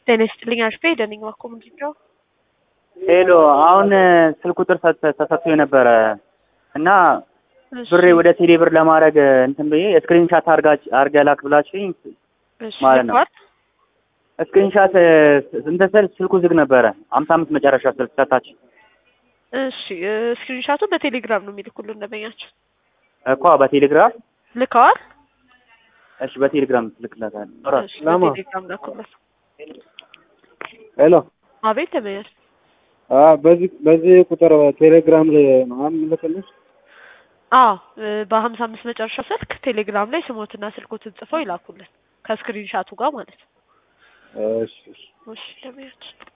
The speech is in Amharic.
ጤና ይስጥልኝ አሽፌ ደነኝ ዋኮ ምንድን ነው? ሄሎ አሁን ስልክ ቁጥር ተሰጥቶ የነበረ እና እሺ፣ ብሬ ወደ ቴሌ ብር ለማድረግ እንትን ብዬ ስክሪንሻት አርጋ ላክ ብላችሁኝ እሺ፣ ማለት ነው። ልኳል? ስክሪንሻት እንትን ስል ስልኩ ዝግ ነበረ። አምሳ አምስት መጨረሻ ስልክ ሰታች እሺ፣ ስክሪንሻቱን በቴሌግራም ነው የሚልኩልን ደንበኛችን እኮ በቴሌግራም ልከዋል። እሺ፣ በቴሌግራም ትልክለታል። እሺ፣ ለማ? በቴሌግራም ላኩለት። ሄሎ አቤት ተመያል አ በዚህ በዚህ ቁጥር ቴሌግራም ላይ ነው የምልክልሽ። አዎ በሀምሳ አምስት መጨረሻ ስልክ ቴሌግራም ላይ ስሞትና ስልኮትን ጽፈው ይላኩልን ከስክሪንሻቱ ጋር ማለት ነው። እሺ እሺ። እሺ ደንበኛችን